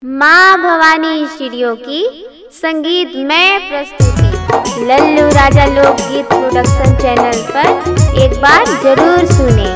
माँ भवानी स्टूडियो की संगीत में प्रस्तुति लल्लू राजा लोकगीत प्रोडक्शन चैनल पर एक बार जरूर सुने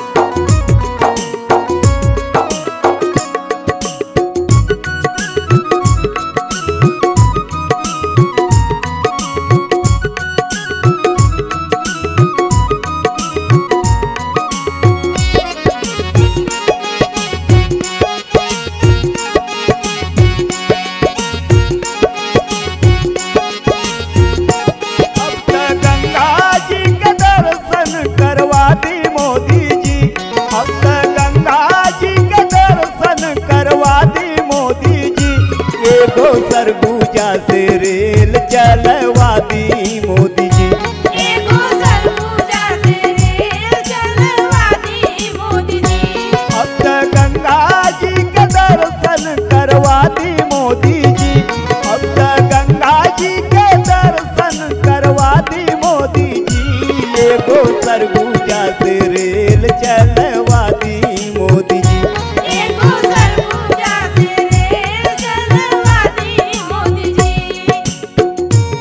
अब त गंगा जी के दर्शन करवा दी मोदी जी अब त गंगा जी के दर्शन करवा दी मोदी जी एगो सरगुजा से रेल चलवा दी मोदी जी एगो सरगुजा से रेल चलवा दी मोदी जी अब त गंगा जी के दर्शन करवा दी मोदी जी अब त गंगा जी के दर्शन करवा दी मोदी जी एगो सरगुजा से रेल चलवा दी मोदी जी एगो सरगुजा से रेल चलवा दी मोदी जी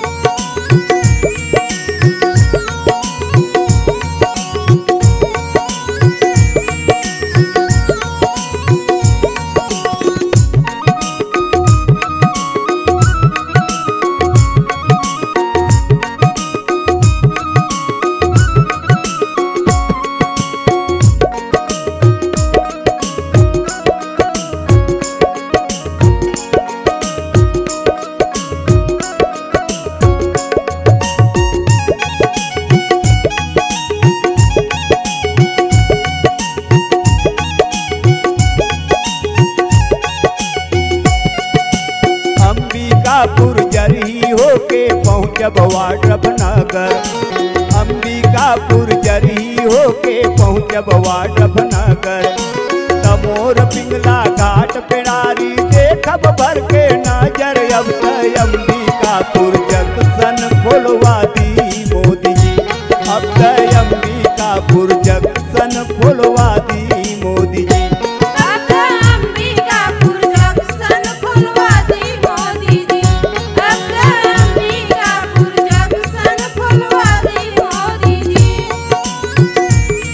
अंबिकापुर जरी होके पहुँचब वाड्रफ नगर अंबिकापुर जरी होके पहुँचब वाड्रफ नगर तमोर पिंगला घाट पेड़ारी देखब भर के नजर अब त अंबिकापुर जंक्शन खोलवा दी मोदी जी अब त अंबिकापुर जंक्शन खोलवा दी मोदी जी अब अंबिकापुर जंक्शन खोलवा दी मोदी जी अब अंबिकापुर जंक्शन खोलवा दी मोदी जी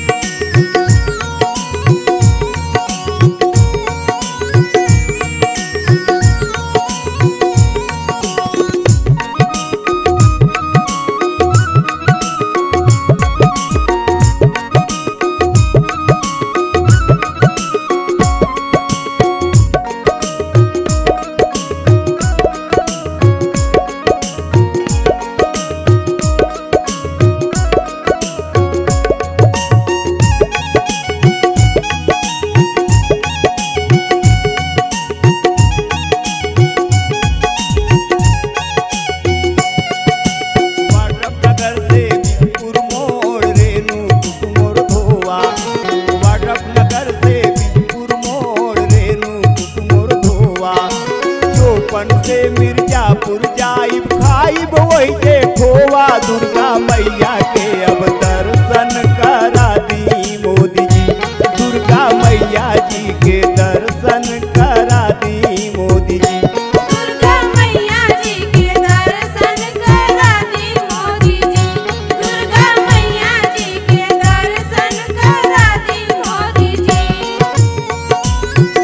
वाड्रफनगर से बीजपुर मोड़ रेणु कुकुमोर धोवा वाड्रफनगर से बीजपुर मोड़ रेणु कुकुमोर धोवा चौपन से मिर्जापुर जाइब खाइब वही के खोवा दुर्गा मैया के अब दर्शन करा दी मोदी जी दुर्गा मैया जी के दर्शन करा दी मोदी जी दुर्गा मैया जी के दर्शन करा दी मोदी जी दुर्गा मैया जी के दर्शन करा दी मोदी जी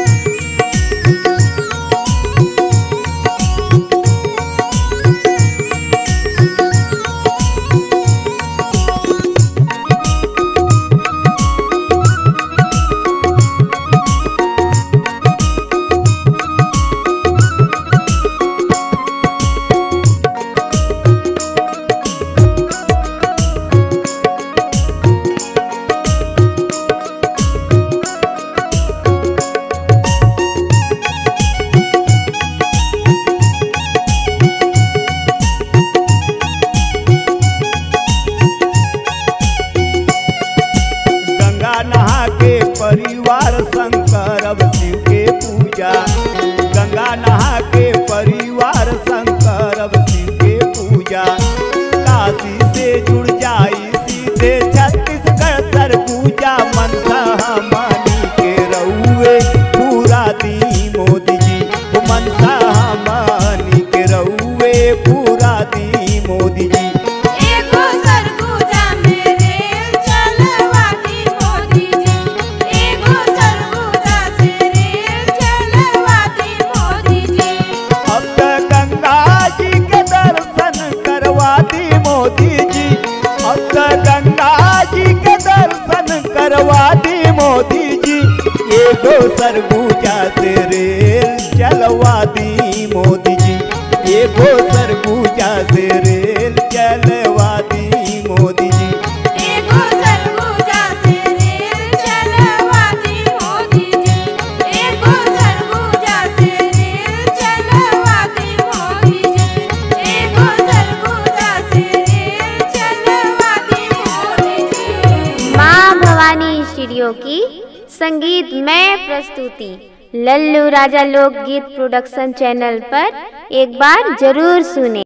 गंगा नहा के परिवार संग करब शिव के पूजा गंगा नहा के परिवार संग करब शिव के पूजा काशी से जुड़ जाई सीधे छत्तीसगढ़ सरगुजा मनसा हमनी के रउए पूरा दी मोदी जी मनसा हमनी के रउए पूरा दी मोदी जी एगो सरगुजा में रेल चलवाती मोदी जी एगो सरगुजा से रेल चलवाती मोदी जी अब त गंगा जी के दर्शन करवा दी मोदी जी अब त गंगा जी के दर्शन करवा दी मोदी जी एगो सरगुजा से रेल चलवा दी मोदी जी एगो सरगुजा से रेल चलवा दी मोदी जी एगो सरगुजा से रेल चलवाती मोदी जी एगो सरगुजा से रेल चलवाती मोदी जी एगो सरगुजा से रेल चलवाती मोदी जी माँ भवानी स्टूडियो की संगीतमय प्रस्तुति लल्लू राजा लोकगीत प्रोडक्शन चैनल पर एक बार जरूर सुने